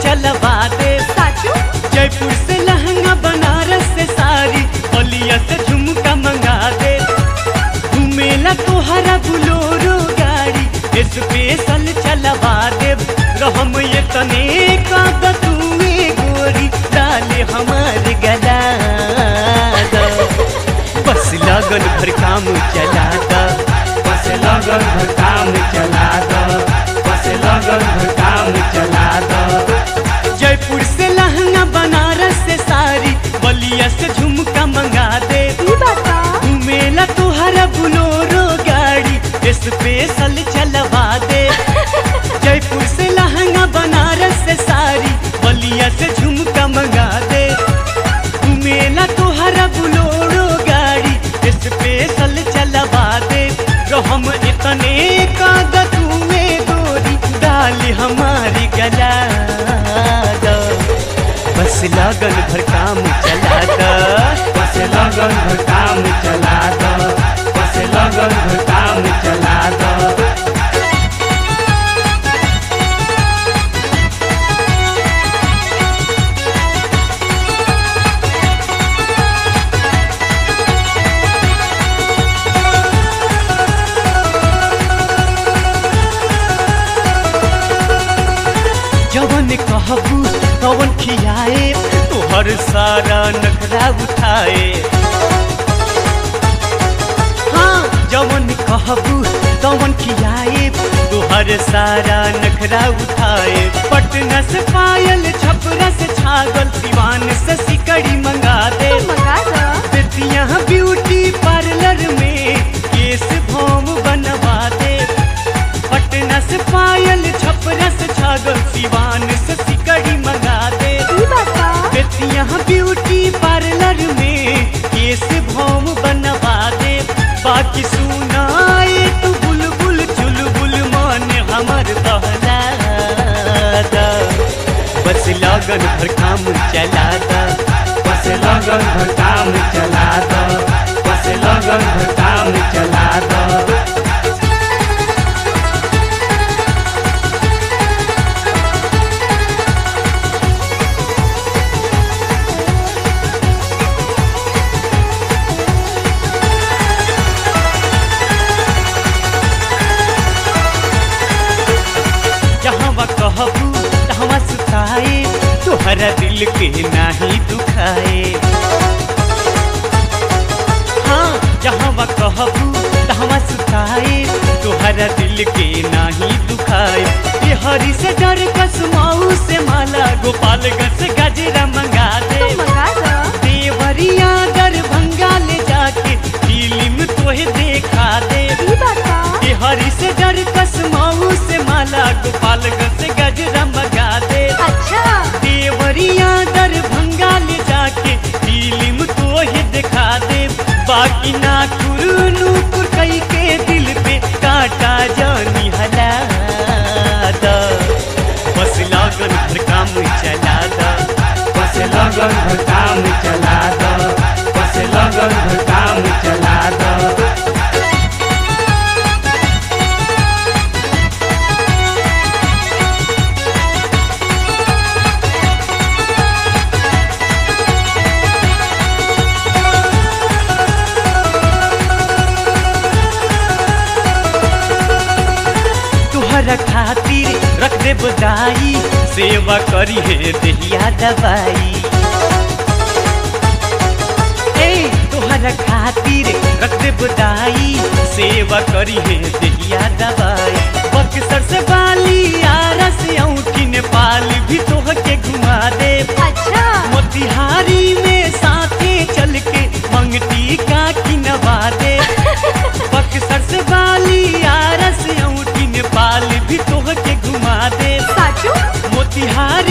चलवा दे साचू जयपुर से लहंगा बनारस से साड़ी बलिया से झुमका मंगा दे घूमेला तोहरा बुलोरो गाड़ी स्पेशल चलवा दे रहम ये तने का बतुए गोरी डाले हमार गला दा। बस लगन भर काम चला दा बस लगन भर काम चला दो बस लगन भर काम चला दो जयपुर से लहंगा बनारस से साड़ी बलिया से झुमका मंगा दे ई बता घूमेला तोहरा बुलोरो गाड़ी स्पेशल चलवा दे जयपुर से लहंगा बनारस से साड़ी बलिया से झुमका मंगा दे घूमेला तोहरा बुलोरो गाड़ी स्पेशल चलवा दे तो हम इतने कागज में गोरी डाल हमारी गला दो बस लगन भर काम चला दो बस लगन भर काम चला दो बस लगन भर काम चला दो जवन कहबू तवन खियाए तोहर सारा नखरा उठाए हाँ जवन कहबू तवन खियाए तोहर सारा नखरा उठाए पटना से पायल छपरा से छागल सिवान से सिकड़ी मंगा दे तू मंगा दो बेतिया ब्यूटी पार्लर में केस भौम बनवा दे पटना से पायल छपरा से छागल सिवान से सिकड़ी मंगा दे ई बता बेतिया ब्यूटी पार्लर में केस भौम बनवा दे बाकी सुनाए तू बुलबुल चुलबुल मान हमर बहला दा। बस लगन भर काम चला दा बस लगन भर काम चला दो बस लगन भर काम चला दो जहाँ कहबू तहाँ सुताए तोहरा दिल के नाही दुखाए हाँ जहाँ कहबू तहाँ सुताए तोहरा दिल के नाही दुखाए ये हरी से डर कसमाऊ से माला गोपालगंज से गजरा मंगा दे तू मंगा दो देवरिया दरभंगा ले जाके फिल्म तोहे देखा दे ई बता ये हरी से डर कसमाऊ से माला गोपालगंज से गजरा मंगा दे अच्छा देवरिया दरभंगा ले जाके फिल्म तो ही दिखा दे बाकी ना नूपुर कई के दिल पे काटा जानी हला दा। बस लागन भर काम चला दा बस लगन भर काम चला दो बस लगन भर काम चला दो तुहरा खातिर रख दे बदाई सेवा करी है दहिया दवाई ए तुहरा खातिर रख दे बदाई सेवा करी है दहिया दवाई बक्सर से बाली आरा से औठी नेपाल भी तोह के घुमा दे अच्छा मोतिहारी में साथे चल के मंगटी का किनवा दे बक्सर से बाली आरा से औठी नेपाल भी तोह के घुमा दे साचू मोतिहारी